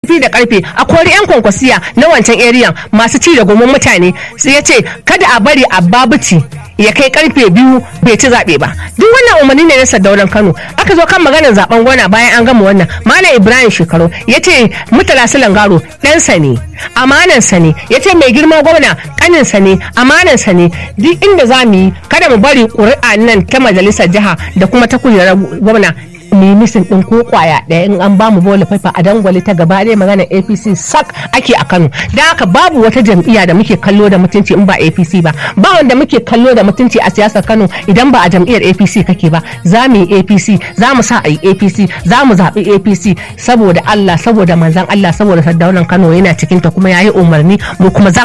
karfi da karfe a kori yan kwankwasiya na wancan eriyan masu ci da gomin mutane sai ya ce kada a bari a babuci ya kai karfe biyu bai ci zaɓe ba duk wannan umarni ne na sadaunan kano aka zo kan maganar zaben gwana bayan an gama wannan malam ibrahim shekaru ya ce mutala silangaro ɗansa ne amanansa ne ya ce mai girma gwamna ƙaninsa ne amanansa ne duk inda za mu yi kada mu bari ƙuri'a nan ta majalisar jiha da kuma ta kujerar gwamna mu yi misin ɗin ko kwaya ɗaya in an bamu bola faifa a dangwale ta gaba ɗaya magana apc sak ake a kano da haka babu wata jam'iyya da muke kallo da mutunci in ba apc ba ba wanda muke kallo da mutunci a siyasar kano idan ba a jam'iyyar apc kake ba za mu yi apc za mu sa a yi apc za mu zaɓi apc saboda allah saboda manzan allah saboda sardaunan kano yana cikinta kuma ya yi umarni mu kuma za